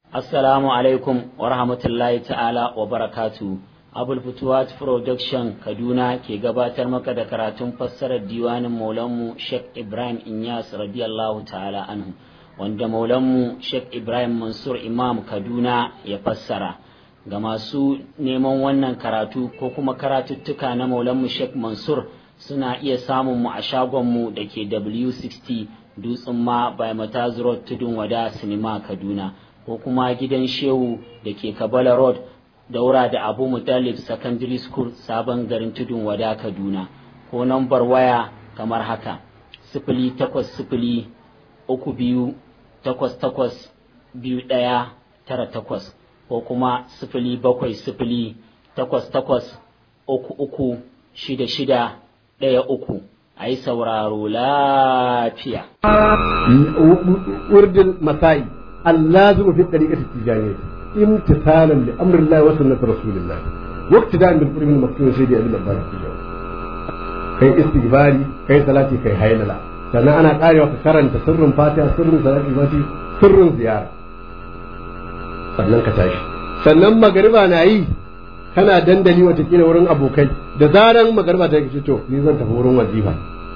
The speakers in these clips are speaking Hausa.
Assalamu alaikum wa rahmatullahi ta'ala wa barakatu. Abul Futuwat Production Kaduna ke gabatar maka da karatun fassarar diwanin Maulanmu Sheikh Ibrahim Inyas radiyallahu ta'ala anhu wanda Maulanmu Sheikh Ibrahim Mansur Imam Kaduna ya fassara. Ga masu neman wannan karatu ko kuma karatuttuka na Maulanmu Sheikh Mansur suna iya samun mu a shagonmu da ke W60 Dutsen ma by Mataz Road Tudun Wada Sinima Kaduna. ko kuma gidan shehu da ke kabala road daura da abu mutalib secondary school sabon garin tudun wada kaduna ko nambar waya kamar haka sifili takwas sifili uku biyu takwas takwas biyu ɗaya tara takwas ko kuma sifili bakwai sifili takwas takwas uku uku shida shida ɗaya uku a yi sauraro lafiya. Urdin Masai اللازم في الطريقة التجارية امتثالا لأمر الله وسنة رسول الله واقتداء بالقرب من المكتوب سيدي أبي الأبان kai istighfari kai salati kai hailala sannan ana karewa ka karanta sirrin fatiha sirrin salati fati sirrin ziyara sannan ka tashi sannan magariba na yi kana dandali watakila wurin abokai da zaran magariba ta yi to ni zan tafi wurin wazifa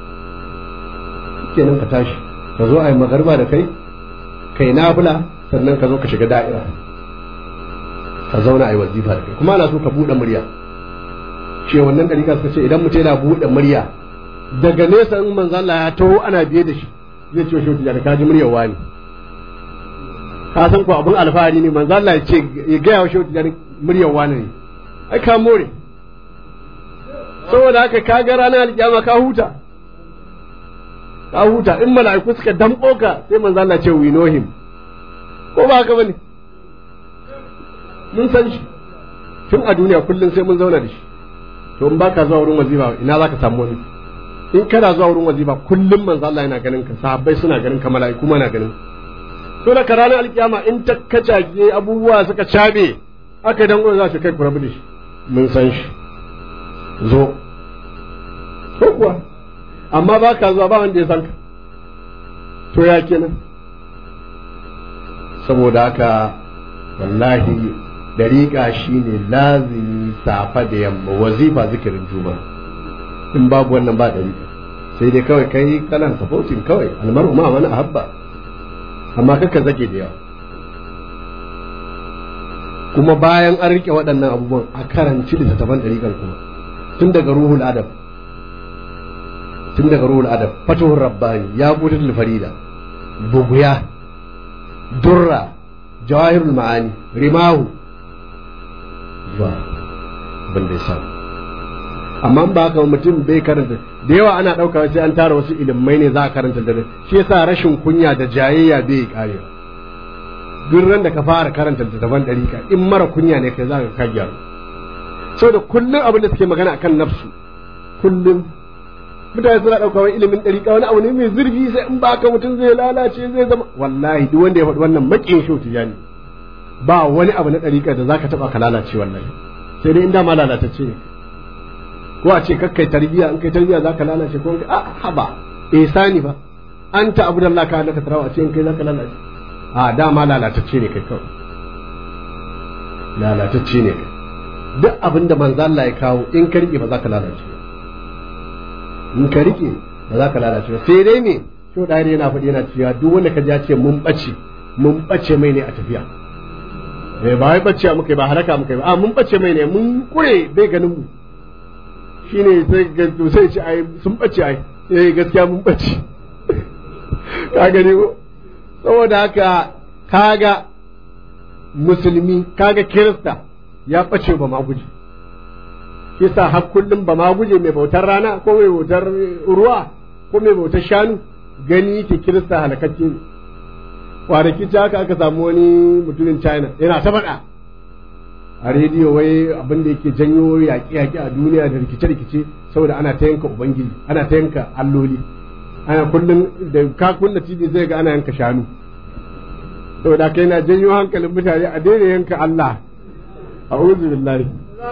kenan ka tashi ka zo a yi magariba da kai kai nafila sannan ka zo ka shiga da'ira ka zauna a yi wazifa da kai kuma ana so ka buɗe murya ce wannan ɗarika suka ce idan mutum yana buɗe murya daga nesa in manzo Allah ya taho ana biye da shi zai ce shi da ka ji muryar wani ka san ko abun alfahari ne manzo Allah ya ce ya ga yawa shi da muryar wani ne ai ka more saboda haka ka ga ranar alkiyama ka huta ka huta in mala'iku suka damƙo ka sai manzo Allah ce we know him ko ba haka bane mun san shi tun a duniya kullum sai mun zauna da shi to in baka zuwa wurin wazifa ina zaka samu wani in kana zuwa wurin wazifa kullum manzo Allah yana ganin ka sahabbai suna ganin ka mala'iku ma na ganin to da ka ranar alkiyama in ta kacage abubuwa suka cabe aka dan za su kai ku rabu da shi mun san shi zo ko kuwa amma ba ka zuwa ba wanda ya san ka to ya kenan saboda haka wallahi dariƙa shine lazimi safa da yamma wazifa zikirin juma in babu wannan ba dariƙa sai dai kawai kai kalan supporting kawai almaru ma wani ahabba amma kaka zake da yawa kuma bayan an rike waɗannan abubuwan a karanci littattafan dariƙar kuma tun daga ruhul adab tun daga ruhul adab fatuhur rabbani ya butul farida buguya durra jawahirul ma'ani rimahu zuwa abin da ya samu amma ba haka mutum bai karanta da yawa ana ɗauka sai an tara wasu ilimai ne za a karanta da shi yasa rashin kunya da jayayya bai kare duk ran da ka fara karanta littattafan ɗarika in mara kunya ne kai za ka ka gyaru saboda kullum abin da suke magana akan nafsu kullum mutane suna ɗauka wani ilimin ɗariƙa wani abu ne mai zurfi sai in ba ka mutum zai lalace zai zama wallahi duk wanda ya faɗi wannan maƙin shautu ya ne ba wani abu na ɗariƙa da za ka taɓa ka lalace wallahi sai dai in dama lalatacce ne ko a ce kakkai tarbiyya in kai tarbiyya za ka lalace ko a haba ihsani ba an ta abu da Allah ka halaka tarawa a ce in kai za ka lalace a dama lalatacce ne kai kawai lalatacce ne kai duk abin da manzo Allah ya kawo in ka riƙe ba za ka lalace in ka rike ba za ka lalace ba sai dai me to da yana faɗi yana cewa duk wanda ka ja ce mun bace mun bace mai ne a tafiya eh ba wai bace muka ba halaka muka ba a mun bace mai ne mun kure bai ganin mu shine sai ga to sai ce ai sun bace ai eh gaskiya mun bace ka gani ko saboda haka kaga musulmi kaga kirista ya bace ba ma guji shi sa har kullum ba ma guje mai bautar rana ko mai bautar ruwa ko mai bautar shanu gani yake kirista halakacce ne kwanaki ta haka aka samu wani mutumin china yana ta faɗa a rediyo wai abin da yake janyo yaƙe-yaƙe a duniya da rikice-rikice saboda ana ta yanka ubangiji ana ta yanka alloli ana kullum da ka kunna tv zai ga ana yanka shanu saboda kai na janyo hankalin mutane a daina yanka allah a billahi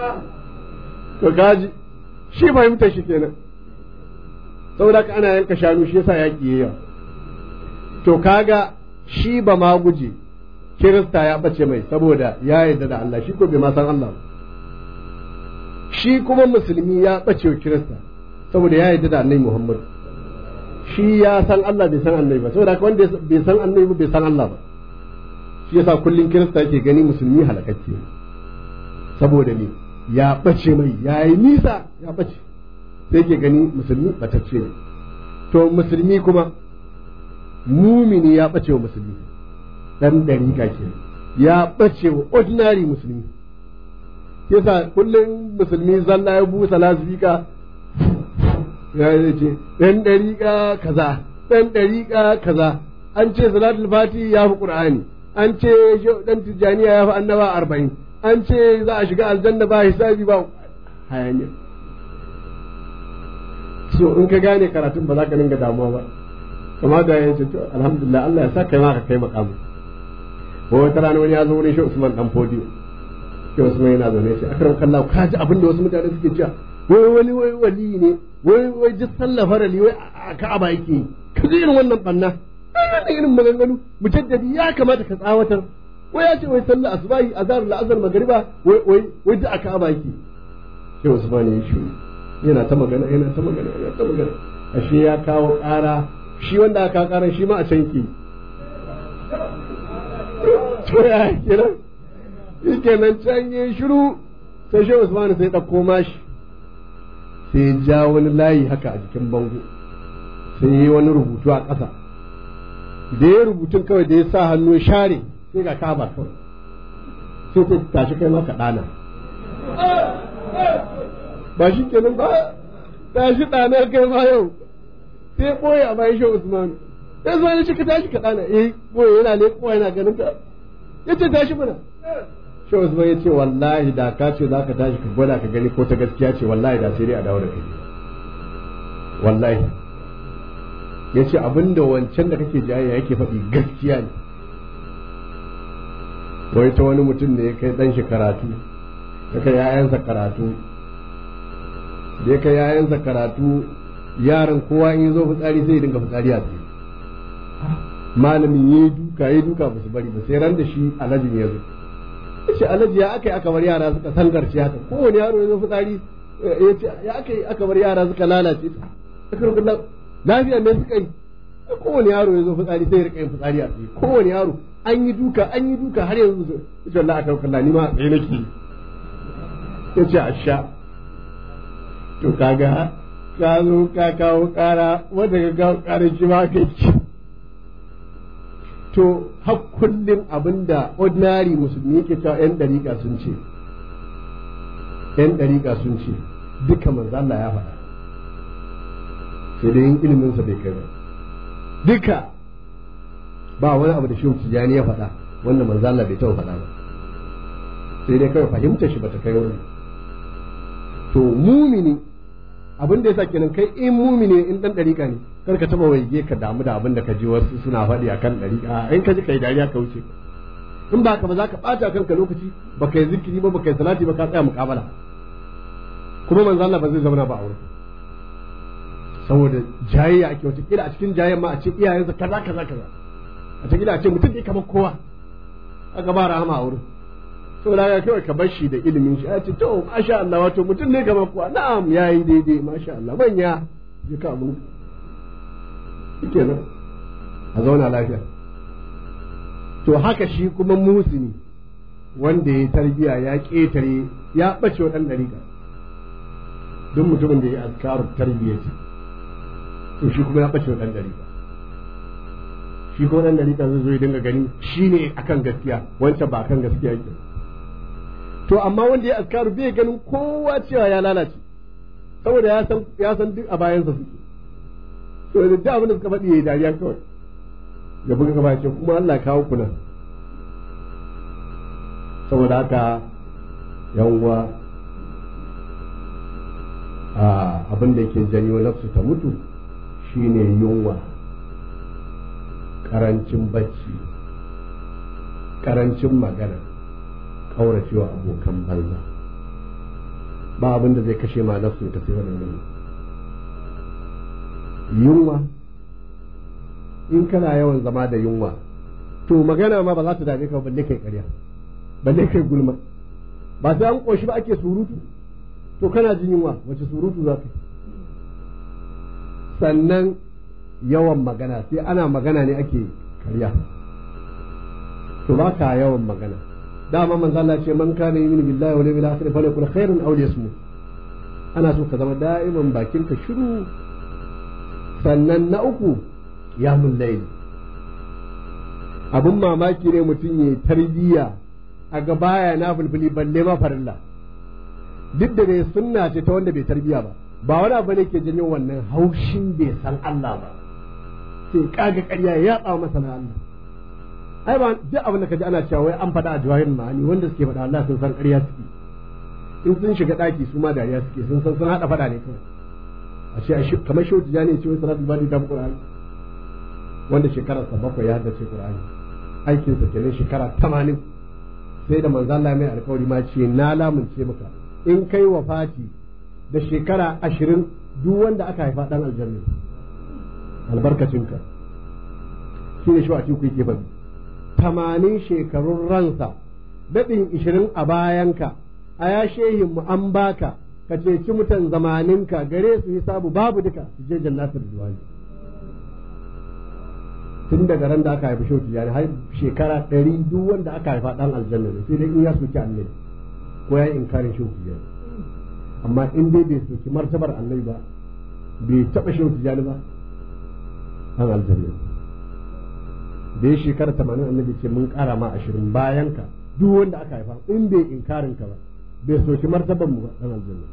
to gaji shi fahimta shi kenan saboda ka ana yanka shanu shi yasa yaƙi yawa to kaga shi ba ma guje kirista ya bace mai saboda ya yarda da Allah shi ko bai ma san Allah ba shi kuma musulmi ya bace wa kirista saboda ya yarda da annabi Muhammad shi ya san Allah bai san annabi ba saboda haka wanda bai san annabi ba bai san Allah ba shi yasa kullun kirista yake gani musulmi halakacce saboda me ya bace mai ya yi nisa ya bace sai ke gani musulmi batacce ne to musulmi kuma mumini ya bace wa musulmi dan dariƙa ke ya bace wa ordinary musulmi yasa kullum musulmi zalla ya busa lasifika ya ce dan dariƙa kaza dan dariƙa kaza an ce salatul fati ya fi qur'ani an ce dan tijjaniya ya fi annaba arba'in an ce za a shiga aljanna ba hisabi ba hayaniya so in ka gane karatun ba za ka dinga damuwa ba kuma da ya ce to alhamdulillah Allah ya sa kai ma ka kai makamu ko wata rana wani ya zo wurin shi Usman dan Fodiyo shi Usman yana zaune shi akram kallahu ka ji abin da wasu mutane suke cewa wai wani wai wali ne wai wai ji sallah farali wai a Ka'aba yake ka ji irin wannan banna wannan irin maganganu mujaddadi ya kamata ka tsawatar wai ya ce wai sallah asubahi azhar la'azar magriba wai wai wai duk a Ka'aba yake shi Usman ya shi yana ta magana yana ta magana yana ta magana ashe ya kawo ƙara shi wanda aka ƙara shi ma a can ke to ya kenan shi kenan can yi shiru sai shi Usman sai ɗauko mashi sai ya ja wani layi haka a jikin bango sai ya yi wani rubutu a ƙasa da ya rubutun kawai da ya sa hannu share sai ga kaba kawai sai ta tashi kai maka ɗana ba shi kenan ba tashi ɗana kai ma yau sai ɓoye a bayan shi Usman sai zuwa ne ka tashi ka ɗana eh ɓoye yana ne kowa yana ganin ka ya ce tashi mana shi Usman ya ce wallahi da ka ce za ka tashi ka gwada ka gani ko ta gaskiya ce wallahi da sai dai a dawo da kai wallahi ya ce abinda wancan da kake jayayya yake faɗi gaskiya ne wai ta wani mutum da ya kai ɗan shi karatu ya kai ‘ya'yansa karatu da ya kai ‘ya'yansa karatu yaran kowa in zo fitsari sai ya dinga fitsari a tsaye malamin ya yi duka ya duka ba su bari ba sai ran da shi alajin ya zo ce alaji ya aka yi aka bar yara suka sangarci haka kowane yaro ya zo fitsari ya ce ya aka yi aka bar yara suka lalace aka rubuta lafiya me suka yi kowane yaro ya zo fitsari sai ya rika yin fitsari a tsaye kowane yaro an yi duka an yi duka har yanzu su ce Allah aka kalla ni ma a tsaye nake ya ce a sha to kaga ka zo ka kawo kara wanda ka kawo kara shi ma kai ci to har kullum abinda ordinary musulmi yake cewa yan dariƙa sun ce yan dariƙa sun ce duka manzo Allah ya faɗa sai dai yin iliminsa bai kai ba duka ba wani abu da shehu tijani ya faɗa wanda manzo Allah bai taɓa faɗa ba sai dai kawai fahimta shi bata kai wurin to mumini abin da yasa kenan kai in mumini in dan dariƙa ne kar ka taba waige ka damu da abin da ka ji wasu suna faɗi akan dariƙa in ka ji kai dariya ka wuce in ba ka ba za ka ɓata kanka lokaci ba kai zikiri ba ba kai salati ba ka tsaya muƙabala kuma manzo Allah ba zai zama ba a wurin saboda jayayya ake wata kila a cikin jayayyan ma a ce iyayensa kaza kaza kaza a cikin a ce mutum ne kamar kowa aka ba rahama a wurin saboda haka kawai ka bar shi da ilimin shi a ce to masha Allah wato mutum ne kamar kowa na'am yayi daidai masha Allah manya ya ka mun kenan a zauna lafiya to haka shi kuma musini wanda ya tarbiya ya ketare ya bace wa dan dariƙa duk mutumin da ya azkaru tarbiyya ce to shi kuma ya ɓace wa ɗan dariƙa shi kuma ɗan dariƙa zai zo ya dinga gani shi ne akan gaskiya wancan ba akan gaskiya yake to amma wanda ya askaru bai ganin kowa cewa ya lalace saboda ya san ya san duk a bayansa suke to da duk abin da suka faɗi yayi dariya kawai ya buga gaba ce kuma Allah kawo ku nan saboda haka yawwa abin da yake janyo nafsu ta mutu shine yunwa karancin bacci karancin magana kauracewa abokan banza ba abin da zai kashe ma nafsu ta sai wannan yunwa in kana yawan zama da yunwa to to magana ma ba za ta dame ka balle kai ƙarya balle kai gulma ba sai an ƙoshi ba ake surutu to kana jin yunwa wace surutu za ka sannan yawan magana sai ana magana ne ake karya to ba ka yawan magana dama manzo Allah ce man kana yu'minu billahi wal yawmil akhir falyakul khairan aw liyasmut ana so ka zama da'iman bakin ka shiru sannan na uku ya layli abun mamaki ne mutum ya tarbiyya a ga baya na fulfuli balle ma farilla duk da dai sunna ce ta wanda bai tarbiya ba ba wani abu ne ke janyo wannan haushin bai san Allah ba sai kaga ƙarya ya tsawo masa na Allah ai ba duk abin da kaji ana cewa wai an faɗa a jawahirin ma'ani wanda suke faɗa Allah sun san ƙarya suke in sun shiga ɗaki su ma dariya suke sun san sun haɗa faɗa ne kawai a ce kamar shehu tijani ce wai salatul bani ta fi qur'ani wanda shekararsa bakwai ya haddace qur'ani aikinsa kenan shekara tamanin sai da manzo Allah mai alƙawari ma ce na lamunce maka in kai wafati da shekara ashirin duk wanda aka haifa dan aljanna albarkacinka shi ne shi a cikin yake faɗi tamanin shekarun ransa daɗin ishirin a bayanka a ya shehin mu an baka ka ceci mutan zamaninka gare su hisabu babu duka su je jannatul zuwani tun daga ran da aka haifi shauti yani har shekara ɗari duk wanda aka haifa ɗan aljanna ne sai dai in ya soki annabi ko ya yi inkarin shauti yani amma in dai bai soki martabar annabi ba bai taɓa shauti yani ba ɗan aljanna da ya shekara tamanin annabi ce mun ƙara ma ashirin bayan ka duk wanda aka haifa in bai inkarin ka ba bai soki martabar mu ba ɗan aljanna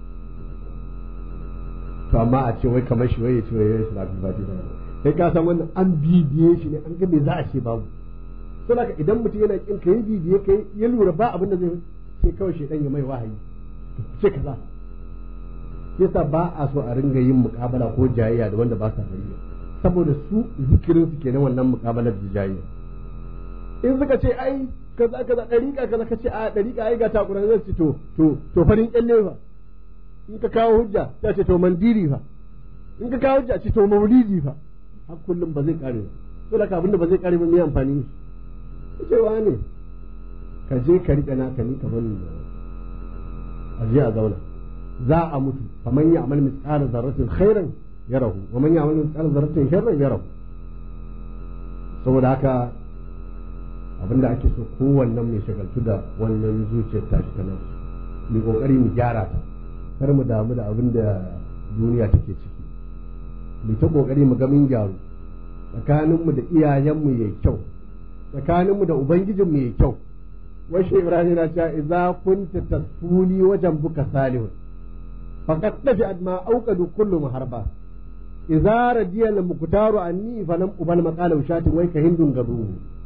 to amma a ce wai kamar shi wai ya ce wai ya yi salatul fatiha kai ka san wannan an bibiye shi ne an ga me za a ce babu to haka idan mutum yana kin kai bibiye kai ya lura ba abin da zai sai kawai shedan ya mai wahayi ce kaza yasa ba a so a ringa yin muƙabala ko jayayya da wanda ba sa gari saboda su zikirin su kenan wannan muƙabalar da jayayya in suka ce ai kaza kaza dariƙa kaza ka ce a dariƙa ai ga takura zai ce to to to farin kyalle fa in ka kawo hujja ta ce to mandiri fa in ka kawo hujja ce to maulidi fa har kullum ba zai kare ba to da abinda ba zai kare ba mai amfani shi cewa ne ka je ka riƙe naka ni kamar a je a zauna za a mutu faman ya amal misqala zarratin khairan yarahu wa man ya amal misqala zarratin sharran yarahu saboda haka abinda ake so kowannen mai shagaltu da wannan zuciyar tashi ta nan mu kokari mu gyara ta kar mu damu da abin da duniya take ciki mu ta kokari mu ga mun gyaru tsakaninmu da iyayenmu yayi kyau tsakaninmu da ubangijinmu yayi kyau washe ibrahim na cewa idza kunta tasfuli wajen buka salihun faqad tafi adma auqadu kullu muharba idza radiya al muqtaru anni falam ubal maqala ushatin wai ka hindun gadu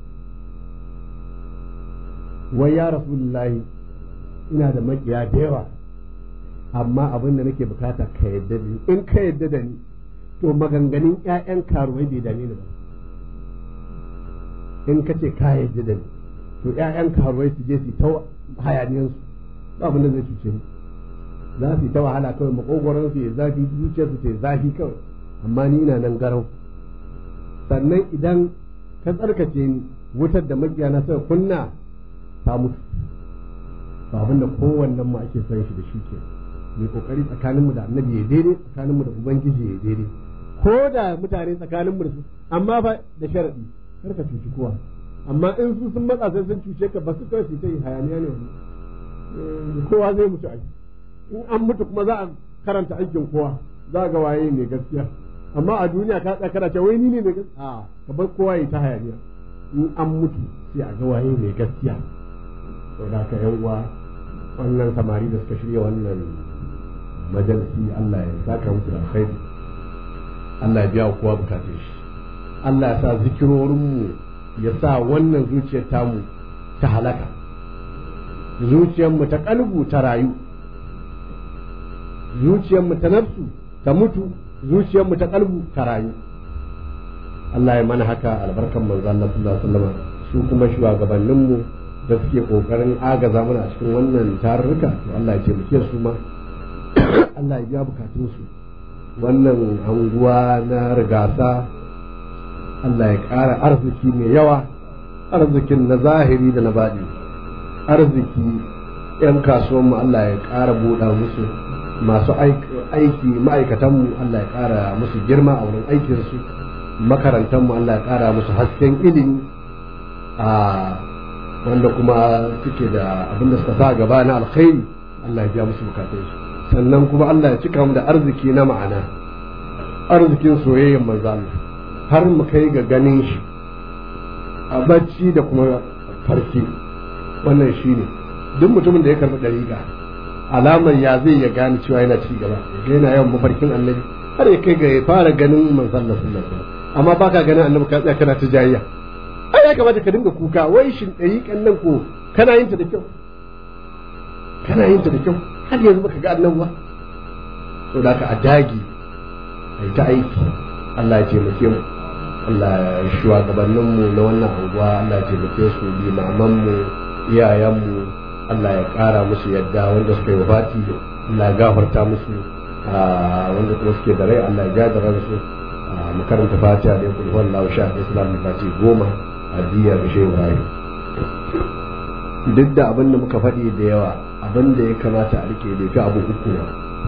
wai ya rasulullahi ina da makiya da yawa amma abin da nake bukata ka yadda da ni in ka yadda da ni to maganganun ƴaƴan karuwai bai dame ni ba in ka ce ka yadda da ni to ƴaƴan karuwai su je su ta hayaniyansu ba abin da zai cuce ni za su yi ta wahala kawai makogoron su ya zafi zuciyar su ta zafi kawai amma ni ina nan garau sannan idan ka tsarkace ni wutar da magiyana suka kunna ta mutu ba abin da kowannen mu ake son shi da shi ke mai kokari tsakaninmu da annabi ya daidai tsakaninmu da ubangiji ya daidai ko da mutane tsakaninmu da su amma fa da sharadi kar ka cuci kowa amma in su sun matsa sai sun cuce ka ba su kawai su ta yi hayaniya ne wani kowa zai mutu aiki in an mutu kuma za a karanta aikin kowa za ga waye mai gaskiya amma a duniya ka tsaya kana cewa wai ni ne mai gaskiya a ka bar kowa ya ta hayaniya in an mutu sai a ga waye mai gaskiya to da ka yan uwa wannan samari da suka shirya wannan majalisi Allah ya saka musu da alkhairi Allah ya biya kowa bukatun shi Allah ya sa zikirorinmu ya sa wannan zuciyar tamu ta halaka zuciyarmu ta kalbu ta rayu zuciyarmu ta nafsu ta mutu zuciyarmu ta kalbu ta rayu Allah ya mana haka albarkan manzo Allah sallallahu alaihi wasallam su kuma shugabanninmu da suke kokarin agaza mana a cikin wannan tarurruka to Allah ya taimake su ma Allah ya biya bukatun su wannan anguwa na rigasa Allah ya ƙara arziki mai yawa arzikin na zahiri da na baɗi arziki 'yan kasuwanmu Allah ya ƙara buɗa musu masu aiki ma'aikatanmu Allah ya ƙara musu girma a wurin aikinsu makarantanmu Allah ya ƙara musu hasken ilimi a wanda kuma suke da abin da suka sa gaba na alkhairi Allah ya biya musu bukatunsu sannan kuma Allah ya cika mu da arziki na ma'ana arzikin soyayyar manzo Allah har mu kai ga ganin shi a bacci da kuma farki wannan shine duk mutumin da ya karɓi ɗariƙa alamar ya zai ya gane cewa yana ci gaba ya yana yawan mafarkin annabi har ya kai ga ya fara ganin manzon Allah sallallahu alaihi wasallam amma baka ganin annabi ka tsaya kana ta jayayya ai ya kamata ka dinga kuka wai shin ɗariƙan nan ko kana yin ta da kyau kana yin ta da kyau har yanzu baka ga annabi ba to da ka a dagi ai ta aiki Allah ya taimake mu Allah ya shugabannin mu na wannan anguwa Allah ya taimake su limaman mu iyayen mu Allah ya ƙara musu yadda wanda suka yi wafati Allah ya gafarta musu wanda kuma suke da rai Allah ya ja da ransu mu karanta fatiha da yakul wallahu sha islam da fati goma a diyar shehu Ibrahim duk da abin da muka faɗi da yawa abin da ya kamata a rike da fi abu uku ba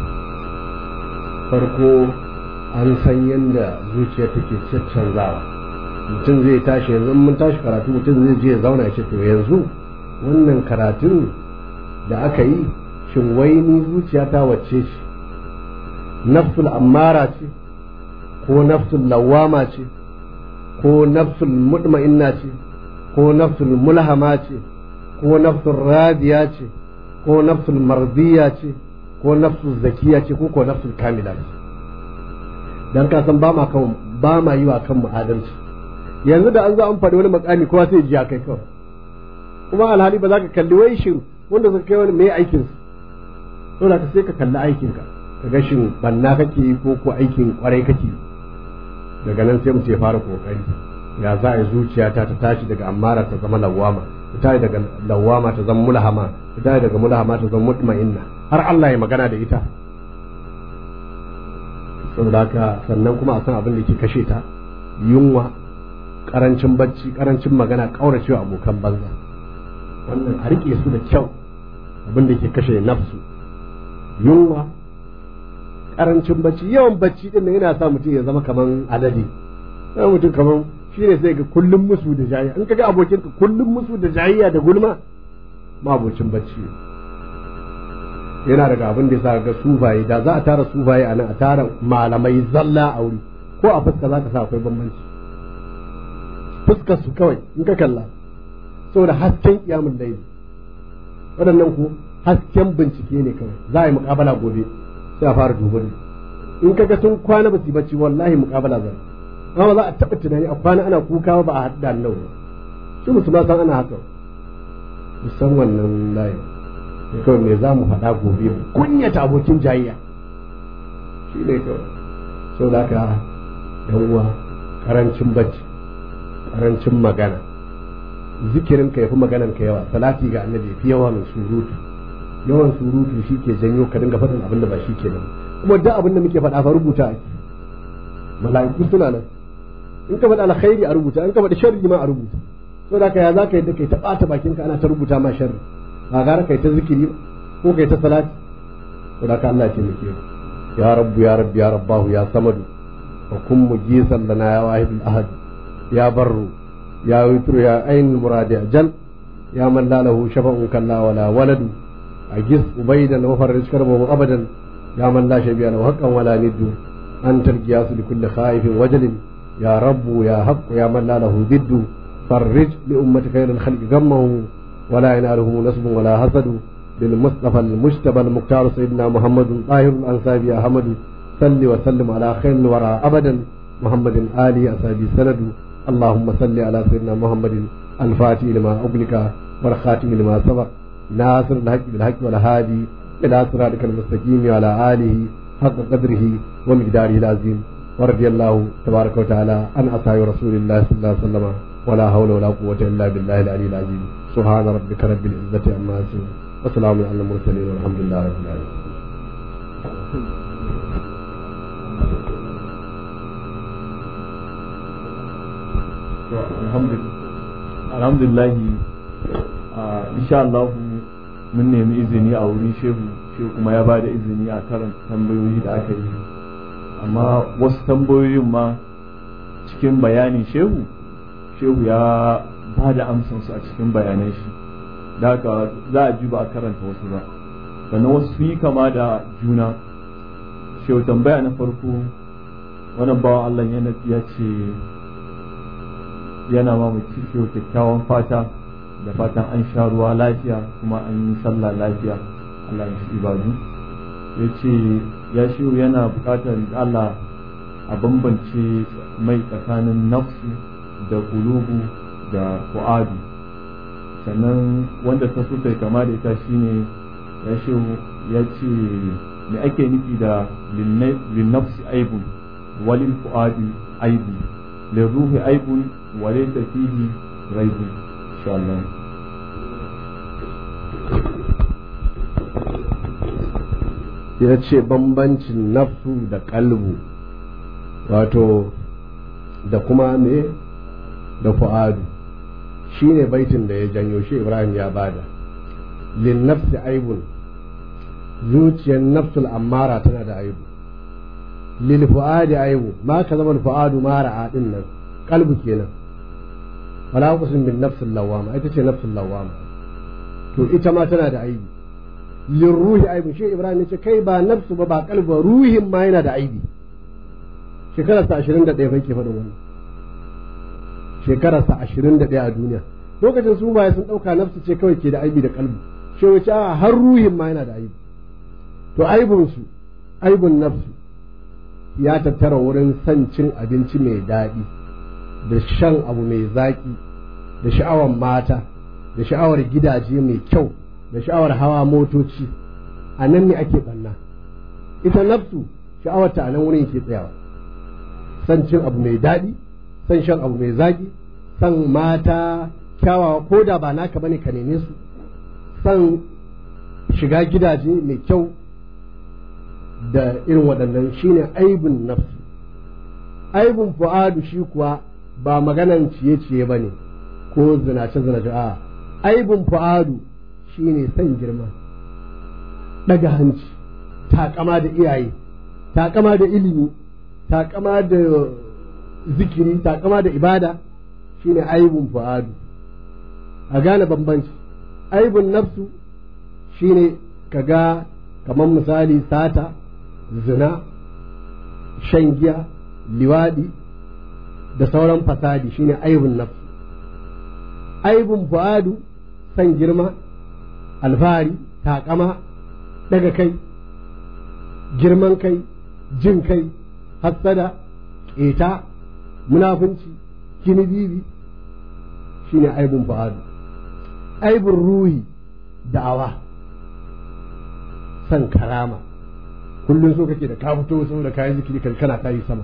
farko an san yadda zuciya take caccanzawa mutum zai tashi yanzu mun tashi karatu mutum zai je ya zauna ya ce to yanzu wannan karatun da aka yi shin wai ni zuciyata wacce ce nafsul ammara ce ko nafsul lawama ce ko nafsul mutma'inna ce ko nafsul mulhama ce ko nafsul radiya ce ko nafsul mardiya ce ko nafsul zakiya ce ko ko nafsul kamila ce dan ka san ba ma kan ba ma yi wa kan mu adalci yanzu da an zo an faɗi wani makami kowa sai ji kai kawai kuma alhali ba za ka kalli wai shin wanda suka kai wani mai aikin su to da ka sai ka kalli aikin ka ka ga shin banna kake yi ko ko aikin kwarai kake daga nan sai mu ce fara kokari ya za a yi zuciyata ta tashi daga ammara ta zama lawama ta tashi daga lawama ta zama mulhama ta tashi daga mulhama ta zama mutma'inna har Allah ya magana da ita saboda haka sannan kuma a san abin da ke kashe ta yunwa karancin bacci karancin magana kauracewa abokan banza wannan a rike su da kyau abin da ke kashe nafsu yunwa karancin bacci yawan bacci din yana sa mutum ya zama kaman alade sai mutum kaman shi ne sai ga kullum musu da jayayya in kaga abokin ka kullum musu da jayayya da gulma ma abocin bacci yana daga abin da ya ga sufaye da za a tara sufaye a nan a tara malamai zalla a wuri ko a fuska za ka sa akwai bambanci fuskar su kawai in ka kalla saboda hasken kiyamun laili waɗannan ku hasken bincike ne kawai za a yi muƙabala gobe sai a fara duba in ka ga sun kwana ba su bacci wallahi muƙabala zai amma za a taɓa tunani a kwana ana kuka ba a haɗu da annabi su musu ma san ana haka musan wannan layin sai kawai me za mu faɗa gobe mu kunyata abokin jayayya shi ne kawai saboda haka yan uwa karancin bacci karancin magana zikirin ka yafi maganan ka yawa salati ga annabi fi yawan surutu yawan surutu shi ke janyo ka dinga faɗin abin da ba shi ke nan kuma duk abin da muke faɗa fa rubuta ake mala'iku suna nan in ka faɗi alkhairi a rubuta in ka faɗi sharri ma a rubuta so da ya za ka yadda kai ta ɓata bakin ka ana ta rubuta ma sharri ba gara kai ta zikiri ko kai ta salati so da ka Allah ya taimake ya rabbu ya rabbi ya rabbahu ya samadu wa kun mujisan lana ya wahidul ahad ya barru ya witru ya ain muradi ajal ya man la lahu shafa'un kalla wala waladu أجز أبيدا وفرج كربه أبدا يا من لا شبيه له حقا ولا ند أنت القياس لكل خائف وجل يا رب يا حق يا من لا له ضد فرج لأمة خير الخلق غمه ولا يناله نصب ولا حسد للمصطفى المجتبى المختار سيدنا محمد طاهر الأنساب يا أحمد صل وسلم على خير الورى أبدا محمد آله أصحابه سند اللهم صل على سيدنا محمد الفاتح لما أغلق والخاتم لما سبق ناصر الحق بالحق والهادي إلى صراطك المستقيم وعلى آله حق قدره ومقداره العظيم ورضي الله تبارك وتعالى عن أصحاب رسول الله صلى الله عليه وسلم ولا حول ولا قوة إلا بالله العلي العظيم سبحان ربك رب العزة عما يصفون وسلام على المرسلين والحمد لله رب العالمين الحمد لله alhamdulillahi insha Allah mun nemi izini a wurin shehu shehu kuma ya bada izini a karanta tambayoyi da aka yi amma wasu tambayoyin ma cikin bayanin shehu shehu ya ba da amsansu a cikin bayanan shi da haka za a ji ba a karanta wasu ba sannan wasu sun yi kama da juna shehu tambaya na farko wannan bawan Allah ya ce yana ma mutum shehu kyakkyawan fata da fatan an sha ruwa lafiya kuma an yi sallah lafiya Allah ya ibadu ya ce ya shehu yana bukatar Allah a bambance mai tsakanin nafsu da kulubu da fu'adu sannan wanda ta so kai kama da ita shine ya shehu ya ce me ake nufi da linnafsi aibun walil fu'adi aibun lirruhi aibun walaysa fihi raibun insha Allah ya ce bambancin nafsu da kalbu wato da kuma me da fu'adu shi ne baitin da ya janyo shi ibrahim ya bada lin nafsi aibun zuciyar nafsul ammara tana da aibu lil fu'adi aibu ma ka zama fu'adu mara a din nan kalbu kenan wala kusin bin nafsul lawama ita ce nafsul lawama to ita ma tana da aibi lin ruhi aibu shi ibrahim ya ce kai ba nafsu ba ba kalbu ba ruhin ma yana da aibi shekararsa ashirin da ɗaya bai ke faɗin wannan shekararsa ashirin da ɗaya a duniya lokacin su baya sun ɗauka nafsu ce kawai ke da aibi da kalbu shi wace a har ruhin ma yana da aibi to aibunsu aibun nafsu ya tattara wurin son cin abinci mai daɗi da shan abu mai zaƙi da sha'awar mata da sha'awar gidaje mai kyau da sha'awar hawa motoci a nan ne ake ɓanna ita nafsu sha'awarta a nan wurin ke tsayawa son cin abu mai daɗi son shan abu mai zaƙi son mata kyawawa ko da ba naka bane ka neme su son shiga gidaje mai kyau da irin waɗannan shine aibin nafsu aibin fu'adu shi kuwa ba maganan ciye-ciye ba ne ko zinace-zinace a aibin fu'adu shine son girma ɗaga hanci taƙama da iyaye taƙama da ilimi taƙama da zikiri taƙama da ibada shine aibin fu'adu a gane bambanci aibin nafsu shine ka ga kamar misali sata zina shan giya liwaɗi da sauran fasadi shine aibin nafsu aibin fu'adu san girma alfahari taƙama daga kai girman kai jin kai hassada ƙeta munafunci kinibibi shine aibin fu'adu aibin ruhi da'awa san karama kullum so kake da ka fito saboda kayan zikiri kana tayi sama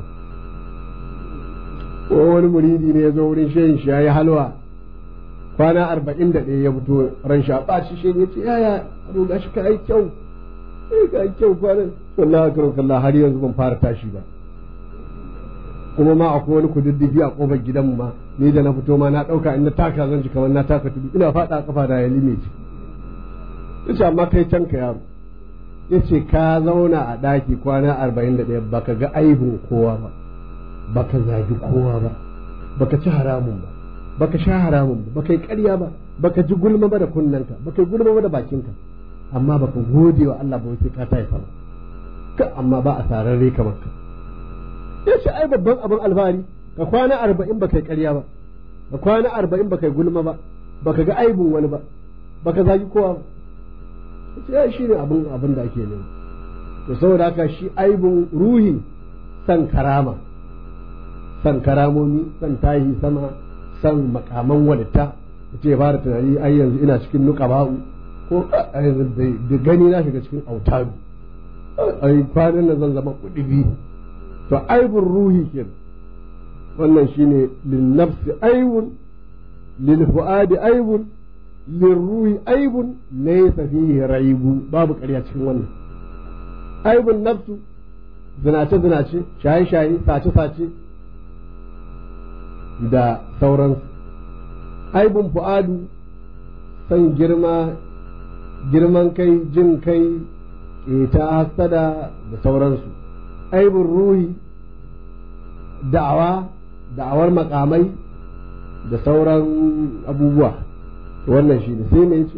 ko wani muridi ne ya zo wurin shehin shi ya yi halwa kwana arba'in da ɗaya ya fito ran shi a ɓaci shi ya ce yaya aro gashi ka yi kyau eh ka yi kyau kwanan wallahi karo kallah har yanzu ban fara tashi ba kuma ma akwai wani kududdufi a kofar gidanmu ma ni da na fito ma na ɗauka in na taka zan ji kamar na taka tudu ina faɗa a kafa da ya lime ce ya ce amma kai can ka yaro ya ce ka zauna a ɗaki kwana arba'in da ɗaya baka ga aibin kowa ba baka zagi kowa ba baka ci haramun ba baka sha haramun ba baka yi ƙarya ba baka ji gulma ba da kunnanka baka yi gulma ba da bakinka amma baka gode wa Allah ba wace ka taifa ba ka amma ba a sararre kamar ka ya ce ai babban abin alfahari ka kwana arba'in baka yi ƙarya ba ka kwana arba'in baka yi gulma ba baka ga aibin wani ba baka zagi kowa ba ya shi ne abin abin da ake nema to saboda haka shi aibin ruhi san karama san karamomi san tahi sama san makaman walitta ce fara tunani ai yanzu ina cikin nuka ba'u ko da gani na shiga cikin autaru ai kwanan nan zan zama kuɗi to aibin ruhi ke wannan shine lin nafsi aibun lil fuadi aibun lil ruhi aibun laysa fihi raibu babu ƙarya cikin wannan aibun nafsu zinace zinace shaye shaye sace sace da sauransu aibun fu'adu san girma girman kai jin kai ƙeta hasada da sauransu aibun ruhi da'awa da'awar makamai da sauran abubuwa wannan shi ne sai mai ce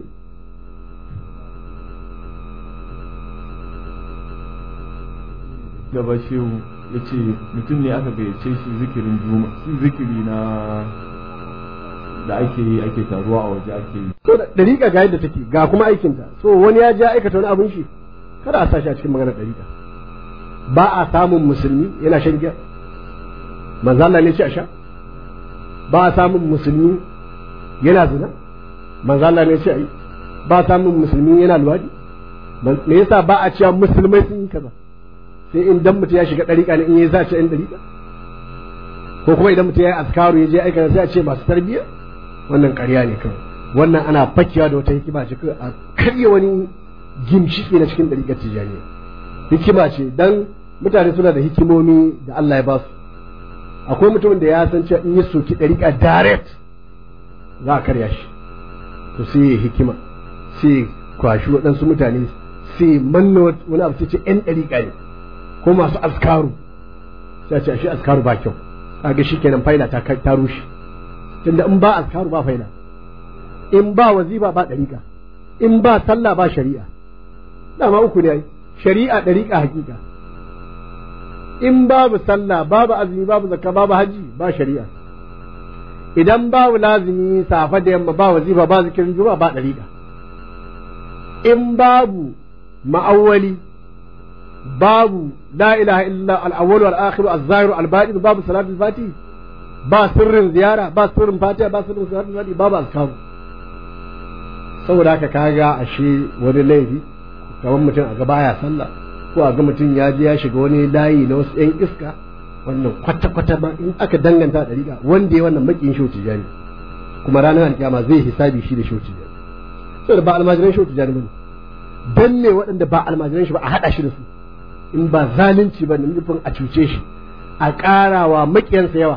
gaba shehu ya ce mutum ne aka gayyace shi zikirin juma zikiri na da ake yi ake taruwa a waje ake yi to da dariƙa ga yadda take ga kuma aikinta so wani ya ja aikata wani abin shi kada a sashi a cikin maganar dariƙa ba a samun musulmi yana shan giya manzo Allah ne ce a sha ba a samun musulmi yana zina manzo Allah ne ce a yi ba a samun musulmi yana luwadi me yasa ba a cewa musulmai sun yi kaza sai in dan mutum ya shiga dariƙa ne in ya zace in dariƙa ko kuma idan mutum ya yi askaru ya je aikata sai a ce masu tarbiyya wannan ƙarya ne kawai wannan ana fakewa da wata hikima ce a karya wani gimshiki na cikin ɗariƙar tijaniya hikima ce dan mutane suna da hikimomi da Allah ya ba su akwai mutumin da ya san cewa in yi soki ɗariƙa direct za a karya shi to sai ya hikima sai kwashi waɗansu mutane sai manna wani abu sai ce ƴan ɗariƙa ne ko masu askaru sai a ce shi askaru ba kyau kaga shi kenan faila ta ta rushe tunda in ba askaru ba faila in ba waziba ba ɗariƙa in ba sallah ba shari'a dama uku ne shari'a ɗariƙa hakika in babu sallah babu azumi babu zakka babu haji ba shari'a idan babu lazimi safa da yamma ba wazifa ba zikirin juma'a ba ɗariƙa in babu ma'awwali babu la ilaha illa al-awwal wal akhir az-zahir al-batin babu salatul fatih ba sirrin ziyara ba sirrin fatiha ba sirrin salatul fatih babu azkaru saboda haka kaga ashe wani laifi kamar mutum a ga baya sallah ko a ga mutum ya je ya shiga wani layi na wasu yan iska wannan kwata-kwata ma in aka danganta da riga wanda ya wannan makin shoti jani kuma ranar alkiyama zai hisabi shi da shoti jani saboda ba almajiran shoti jani bane dan me waɗanda ba almajiran shi ba a haɗa shi da su in ba zalunci ba nufin a cuce shi a ƙarawa maƙiyansa yawa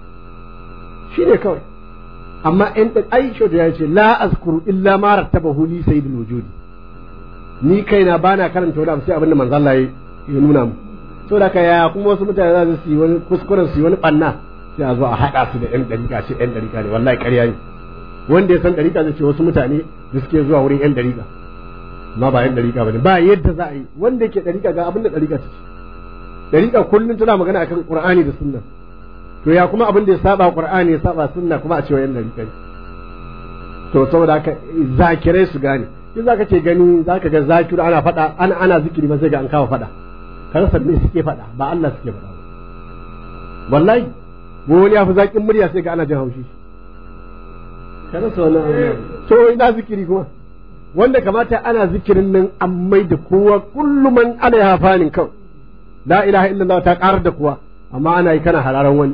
shi ne kawai amma in ɗin ai shi ya ce la azkuru illa ma rattabahu li sayyidul wujudi ni kaina bana karanta wani abu sai abinda manzo Allah ya nuna mu saboda ka yaya kuma wasu mutane za su yi wani kuskuren su yi wani banna sai a zo a haɗa su da ƴan ɗariƙa ce ƴan ɗariƙa ne wallahi ƙarya ne wanda ya san ɗariƙa zai ce wasu mutane da suke zuwa wurin ƴan ɗariƙa ma ba ƴan ɗariƙa ba ne ba yadda za a yi wanda yake ɗariƙa ga abin da ɗariƙa ta ce ɗariƙa kullum tana magana akan ƙur'ani da sunna to ya kuma abin da ya saba ƙur'ani ya saba sunna kuma a cewa ƴan ɗariƙa ne to saboda haka zakirai su gane in za ka ce gani za ka ga zakiru ana faɗa ana ana zikiri ba sai ga an kawo faɗa ka rasa me suke faɗa ba Allah suke faɗa wallahi wani ya fi zaƙin murya sai ga ana jin haushi ka rasa wannan to ina zikiri kuma wanda kamata ana zikirin nan an mai da kowa kullum man ana ya fanin kawai la ilaha illallah ta karar da kowa amma ana yi kana hararan wani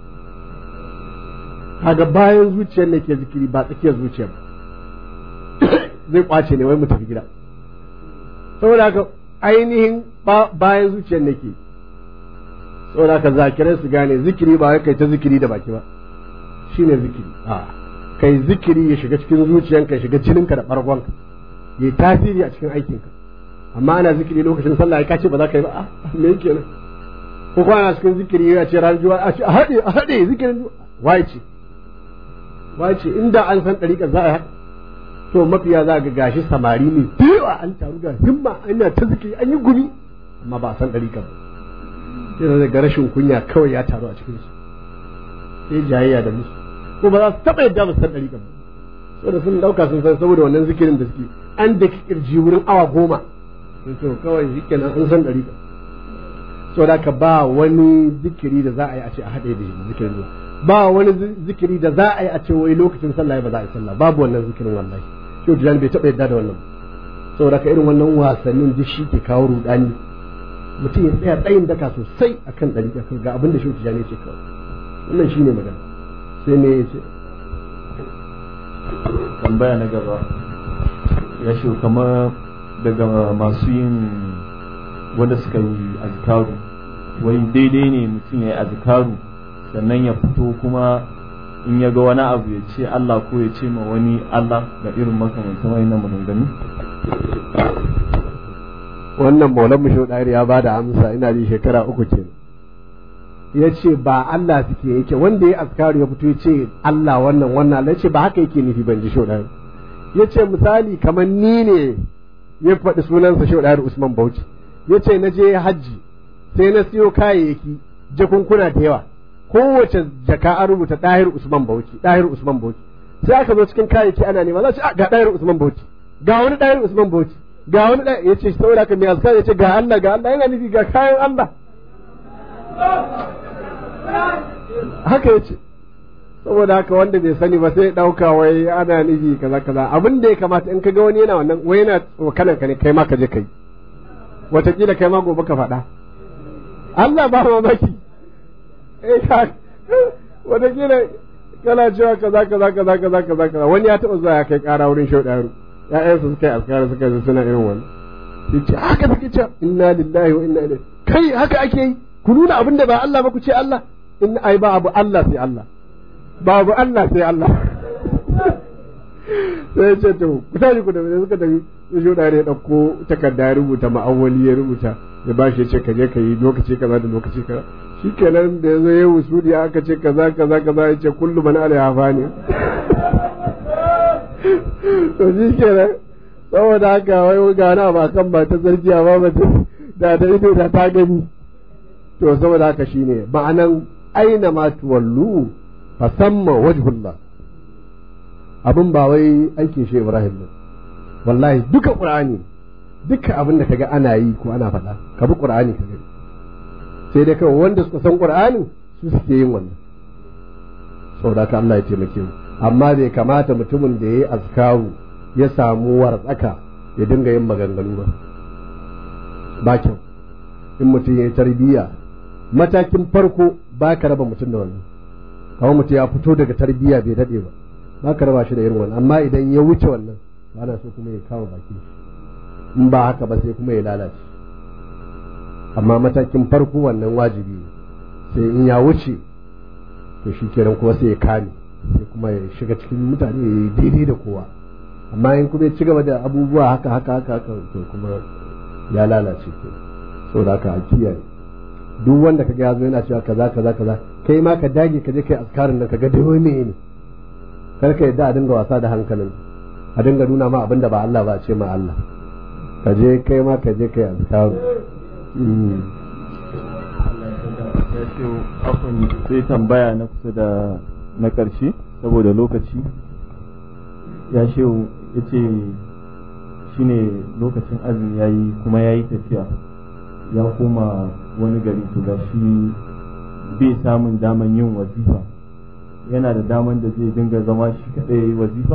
kaga bayan zuciyar ne ke zikiri ba tsakiyar zuciyar zai kwace ne wai mu tafi gida saboda haka ainihin bayan zuciyar ne ke saboda haka zakirai su gane zikiri ba kai ta zikiri da baki ba shine zikiri a'a kai zikiri ya shiga cikin zuciyanka ya shiga jininka da bargonka ya yi tasiri a cikin aikinka amma ana zikiri lokacin sallah ya kace ba za ka yi ba a me yake nan ko kuma ana cikin zikiri ya ce ran juwa a ce a haɗe a haɗe zikirin juwa wai ce wai ce inda an san ɗariƙar za a yi to mafiya za ga gashi samari ne yawa an taru ga himma ana ta zikiri an yi gumi amma ba a san ɗariƙar ba sai ga rashin kunya kawai ya taru a cikinsu sai jayayya da musu ko ba za su taɓa yadda ba su san ɗariƙa ba saboda sun ɗauka sun san saboda wannan zikirin da suke an da kirji wurin awa goma sun to kawai shi kenan an san ɗariƙa saboda ka ba wani zikiri da za a yi a ce a haɗe da zikirin zuwa ba wani zikiri da za a yi a ce wai lokacin sallah ba za a yi sallah babu wannan zikirin wallahi shi tijan bai taɓa yadda da wannan saboda ka irin wannan wasannin duk shi ke kawo rudani mutum ya tsaya tsayin daka sosai akan ɗariƙa ga abin da shi tijan ya ce kawai wannan shine magana sai me ya ce tambaya na gaba ya shi kamar daga masu yin wanda suka yi azkaru wai daidai ne mutum ya yi azkaru sannan ya fito kuma in ya ga wani abu ya ce Allah ko ya ce ma wani Allah da irin makamantan wayannan maganganu wannan maulan mu ya ba da amsa ina ji shekara uku ke ya ce ba Allah suke yake wanda ya askaru ya fito ya ce Allah wannan wannan Allah ya ce ba haka yake nufi ban ji shaudari ya ce misali kamar ni ne ya faɗi sunansa shaudari Usman Bauchi ya ce na je hajji sai na siyo kayayyaki jakunkuna da yawa kowace jaka an rubuta ɗahir Usman Bauchi ɗahir Usman Bauchi sai aka zo cikin kayayyaki ana nema za su ga ɗahir Usman Bauchi ga wani ɗahir Usman Bauchi ga wani ɗahir ya ce saboda haka mai azkar ya ce ga Allah ga Allah yana nufi ga kayan Allah haka ya ce saboda haka wanda bai sani ba sai ɗauka wai ana nufi kaza kaza abin da ya kamata in ka ga wani yana wannan wai yana tsokanan ka ne kai ma ka je kai wataƙila kai ma gobe ka faɗa Allah ba mamaki eh ka wataƙila kana cewa kaza kaza kaza kaza kaza kaza wani ya taɓa zuwa ya kai ƙara wurin shauɗaru ƴaƴansu suka yi askara suka yi suna irin wani sai ce haka take cewa inna lillahi wa inna ilaihi kai haka ake yi ku nuna abin da ba Allah ba ku ce Allah in ai ba abu Allah sai Allah ba abu Allah sai Allah sai ya ce to ku tashi ku da suka tafi su shauɗaru ya ɗauko takarda ya rubuta ma'awali ya rubuta ya bashi ya ce ka je ka yi lokaci kaza da lokaci kaza shi kenan da ya zo ya wusudi aka ce kaza kaza kaza ya ce kullu man alaiha fani to shi kenan saboda haka wai ga na ba kan ba ta sarki ba ba da da ido da ta gani to saboda haka shine ma'anan aina ma tuwallu fa samma wajhullah abin ba wai aikin shi Ibrahim ne wallahi duka qur'ani duka abin da kaga ana yi ko ana faɗa ka bi qur'ani ka gani sai dai kawai wanda suka san qur'ani su suke yin wannan saboda ka Allah ya taimake mu amma bai kamata mutumin da yayi azkaru ya samu wartsaka ya dinga yin maganganu ba ba kyau in mutum ya yi tarbiyya matakin farko ba ka raba mutum da wannan kawai mutum ya fito daga tarbiyya bai daɗe ba ba ka raba shi da irin wannan amma idan ya wuce wannan ba na so kuma ya kawo bakin shi in ba haka ba sai kuma ya lalace amma matakin farko wannan wajibi ne sai in ya wuce to shi kenan kuma sai ya kame sai kuma ya shiga cikin mutane ya yi daidai da kowa amma in kuma ya ci gaba da abubuwa haka haka haka haka to kuma ya lalace ke saboda haka a kiyaye duk wanda kaga ya zo yana cewa kaza kaza kaza kai ma ka dage ka je kai askarin nan kaga dai wai ne kar ka yadda a dinga wasa da hankalin a dinga nuna ma abinda ba Allah ba ce ma Allah ka je kai ma ka je kai azkaru ya ce afon sai tambaya na kusa da na ƙarshe saboda lokaci ya ce ya ce shi ne lokacin azumi ya yi kuma ya yi tafiya ya koma wani gari to ga shi bai samun daman yin wazifa yana da daman da zai dinga zama shi kaɗai ya yi wazifa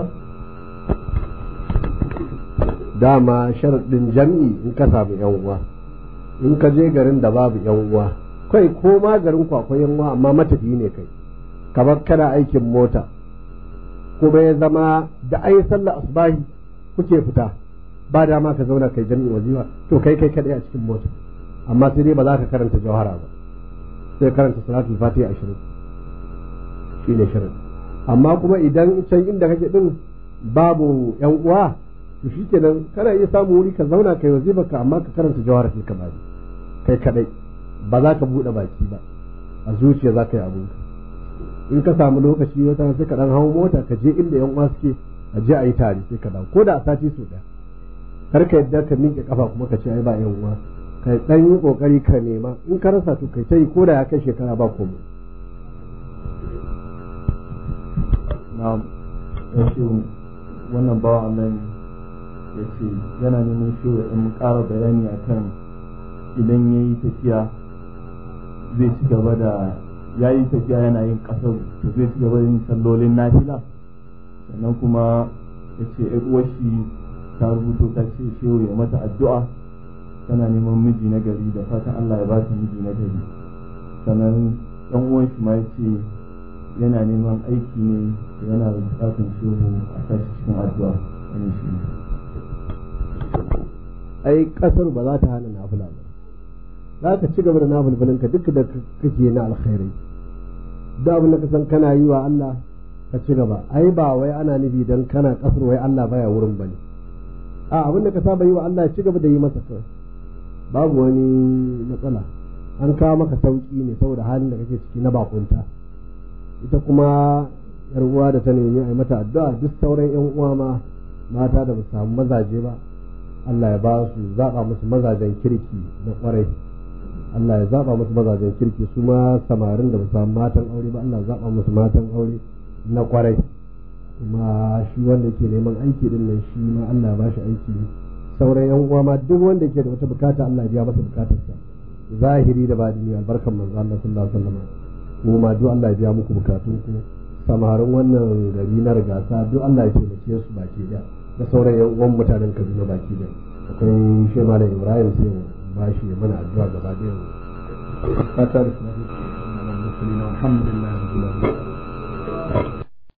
dama sharaɗin jam'i in ka samu yan uwa in ka je garin da babu yan uwa kai ko ma garin ku akwai yan uwa amma matafi ne kai kamar kana aikin mota kuma ya zama da ai sallar asbahi kuke fita ba dama ka zauna kai jami'in wazifa to kai kai kadai a cikin mota amma sai dai ba za ka karanta jawhara ba sai karanta salatul fatiha ashirin shi ne shirin amma kuma idan can inda kake din babu yan uwa to shikenan kana iya samu wuri ka zauna kai wazifa ka amma ka karanta jawhara sai ka bari kai kadai ba za ka bude baki ba a zuciya za ka yi abinka in ka samu lokaci wata sai ka dan hawo mota ka je inda yan uwa suke a je a yi tare sai ka dawo ko da a sati so daya kar ka yadda ka miƙe kafa kuma ka ce ai ba yan uwa ka dan yi kokari ka nema in ka rasa to kai ta yi ko da ya kai shekara ba komai na ya ce wannan bawa Allah ya ce yana neman shi in ƙara bayani akan idan ya yi tafiya zai ci gaba da ya yi tafiya yana yin ƙasar to zai ci gaba da yin sallolin nafila sannan kuma ya ce shi ta rubuto ta ce shehu ya mata addu'a tana neman miji na gari da fatan Allah ya ba ta miji na gari sannan ɗan uwan shi ma ya ce yana neman aiki ne yana da bukatun shehu a tashi cikin addu'a wani shi ai kasar ba za ta hana nafila ba za ka ci gaba da nafilfilinka duk da kake na alkhairai da abin da ka san kana yi wa Allah ka ci gaba ai ba wai ana nufi dan kana kasar wai Allah baya wurin bane a abin da ka saba yi wa Allah ya ci gaba da yi masa kawai babu wani matsala an kawo maka sauki ne saboda halin da kake ciki na bakunta ita kuma yar uwa da ta nemi a yi mata addu'a duk sauran yan uwa ma mata da ba su samu mazaje ba Allah ya ba su zaba musu mazajen kirki na kwarai Allah ya zaba musu mazajen kirki su ma samarin da ba su samu matan aure ba Allah ya zaba musu matan aure na kwarai kuma shi wanda ke neman aiki din nan shi ma Allah ya ba shi aiki sauran yan uwa ma duk wanda ke da wata bukata Allah ya biya masa bukatarsa zahiri da badini albarkan manzo Allah sallallahu alaihi wasallam kuma duk Allah ya biya muku bukatun ku samarin wannan gari na rigasa duk Allah ya taimake su baki da da sauran yan uwan mutanen Kaduna baki da akwai shi malam Ibrahim sai mu bashi ya mana addu'a gaba da fatar alhamdulillah rabbil alamin